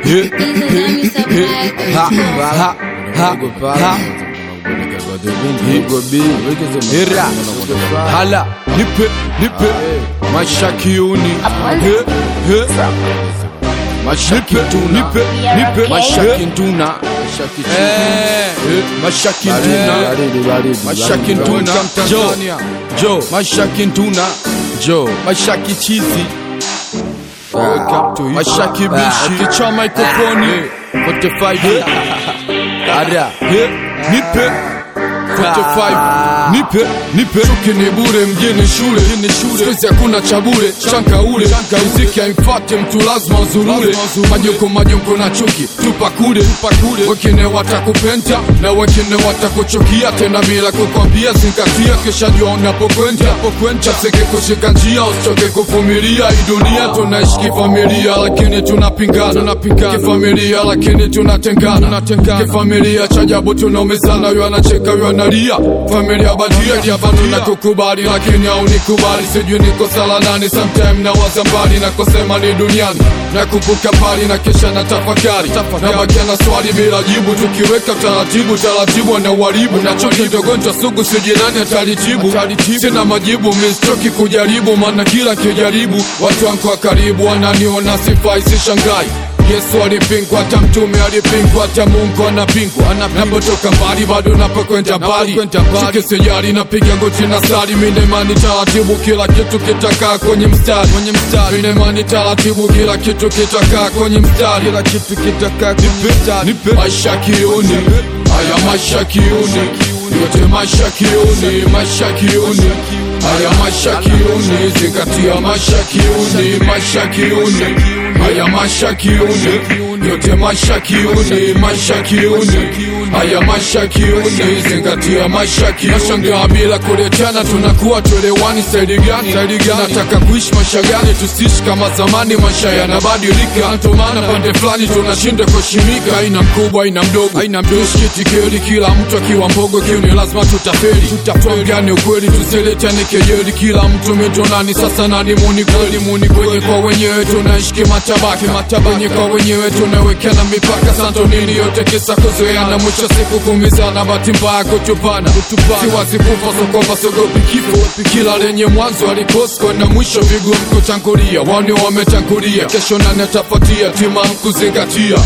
he, he, ha, ha, ha, ha. Hera, hala, nipe, nipe, mashakiuni, he, he, mashakintuna, nipe, nipe, mashakintuna, eh, mashakintuna, mashakintuna, jo, jo, mashakintuna, jo, mashakichizi, mashaki bishi, kicha mikrofoni, 45 Ada, he, nipe 45 nipe nipe chuki ni bure mjini shule sikuizi hakuna cha bure chanka ule muziki haimfate mtu lazima uzurure majoko majoko na chuki tupa kule wengine watakupenda na wengine watakuchukia tena bila kukwambia zingatia kisha jua unapokwenda chaseke kushika njia usichoke kuvumilia hii dunia tunaishi kifamilia lakini tunapingana kifamilia lakini tunatengana kifamilia cha ajabu tunaumizana yu anacheka yu analia familia badia kiafatu na kukubali lakini haunikubali sijui niko sala nani sometime na waza mbali na kusema ni duniani na kumbuka pali na kisha na tafakari na bakia na swali bila jibu tukiweka taratibu taratibu na uharibu na choki dogonjwa sugu sijui nani atalitibu sina majibu mistoki kujaribu maana kila kijaribu watu wangu wa karibu wananiona sifai sishangai Yesu alipingwa, hata mtume alipingwa, hata Mungu anapingwa. Napotoka mbali bado napokwenda mbali, shike sijali, napiga goti na sali, mine imani taratibu, kila kitu kitakaa kwenye mstari, mine imani taratibu, kila kitu kitakaa kwenye mstari, kila kitu kitakaa kwenye mstari. Maisha kiuni, haya maisha kiuni, yote maisha kiuni, maisha kiuni haya maisha kiuni, zingatia maisha kiuni, maisha kiuni haya maisha kiuni, yote maisha kiuni, maisha kiuni haya maisha kiuni, zingatia maisha kiuni. Nashangaa bila kuletana, tunakuwa tuelewani. Saidi gani? Nataka kuishi maisha gani? Tusiishi kama zamani, maisha yanabadilika, ndio maana pande fulani tunashinda kuheshimika. Haina mkubwa, haina mdogo, haina mdogo, shikitikeli, kila mtu akiwa mbogo kiuni, lazima tutafeli. Tuambiane ukweli, tusiletane kejeli, kila mtu mitonani. Sasa nani muni kweli, muni kwenye kwa wenyewe, tunaishi kimatabaka, wenye kwa wenyewe tunawekana mipaka. Santo nini yote kisa kuzoeana, mwisho siku kumizana, bahati mbaya kutupana. Siwazi kufa sokopa, sogopi kifo, kila lenye mwanzo alikosko na mwisho vigumu kutangulia. Wani wametangulia, kesho nani atafuatia? Tima kuzingatia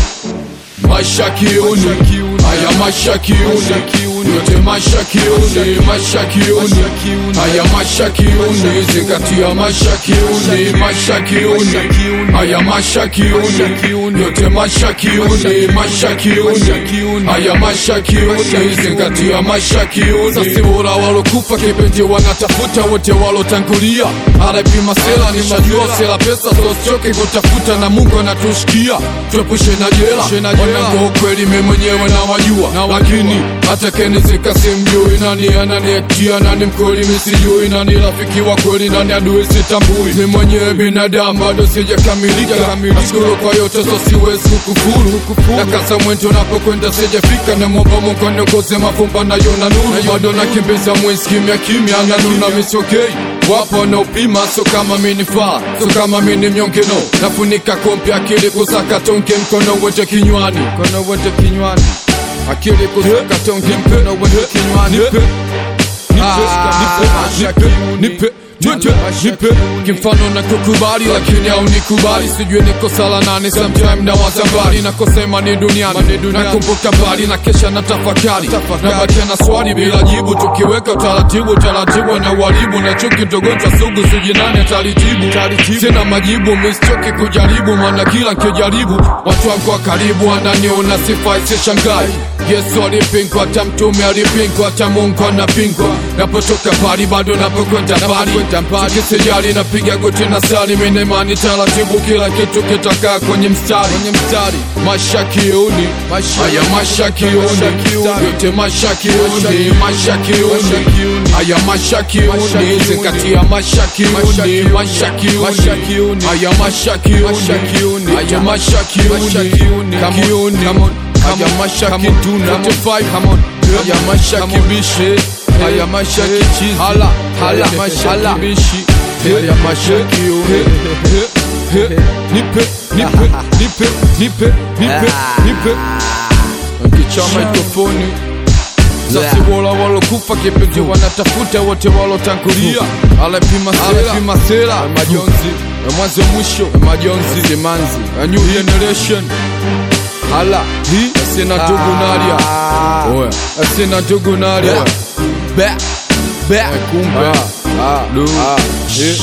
maisha kiuni, haya maisha kiuni, yote maisha kiuni, maisha kiuni, haya maisha kiuni, zingatia maisha kiuni, maisha kiuni, haya maisha kiuni, yote maisha kiuni, maisha kiuni, haya maisha kiuni, zingatia maisha kiuni. Sasi bora walokufa kipenzi wanatafuta wote walotangulia, RIP Masela, nishajua sela pesa, so sichoke kutafuta na Mungu anatushikia, tuepushe na jela wanangu kweli mimi mwenyewe nawajua, lakini hata kenizika simjui nani ananiektia, nani mkweli mimi sijui, nani rafiki wa kweli, nani adui sitambui. Mimi mwenyewe binadamu bado sijakamilika, nashukuru kwa yote, so siwezi kukufuru. Na kasa mwendo napokwenda sijafika, na mwomba Mungu aniongoze mafumba nayo na nuru, bado nakimbiza mwezi kimya kimya, na nuna misokei wapo wanaopima, so kama minifaa, so kama mini mnyongeno, nafunika kompi akili kusaka tonge, mkono wote kinywani, mkono wote kinywani, akili kusaka tonge, mkono wote kinywani, nipe, nipe, nipe, nipe, nipe kimfano na kukubali lakini au nikubali sijui niko sala nane sometime na wazambali na kusema ni duniani nakumbuka mbali na kesha na tafakari na bakia na swali bila jibu tukiweka utaratibu taratibu na uharibu na chuki togonjwa sugu sijui nani atalitibu sina majibu mistoki kujaribu maana kila nkijaribu watu wangu wa karibu wananiona sifai sishangai Yesu alipingwa, hata mtume alipingwa, hata Mungu anapingwa. Napotoka pali bado napokwenda mbali, sikisijali napiga goti na sali, mimi imani taratibu, kila kitu kitakaa kwenye mstari, maisha kiuni, haya maisha kiuni, yote maisha kiuni, maisha kiuni, haya maisha kiuni, zingatia maisha kiuni, maisha kiuni, haya maisha kiuni, haya maisha kiuni, kiuni haya maisha kituna haya maisha kibishe haya maisha kichizi hala hala maisha kibishi haya maisha kiuni He, nipe nipe nipe nipe nipe nipe nkicha mikrofoni sasi wola walokufa kipenzi wanatafuta wote walotangulia alepima alepima sera majonzi mwanzo mwisho majonzi simanzi a new generation hala hi asina ndugu nalia oya asina ndugu nalia be be kumbe lu eh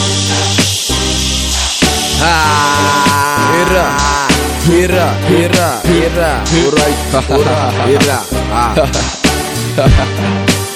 Hira, hira, hira, hira, Hira. Alright, hira, hira. Ah.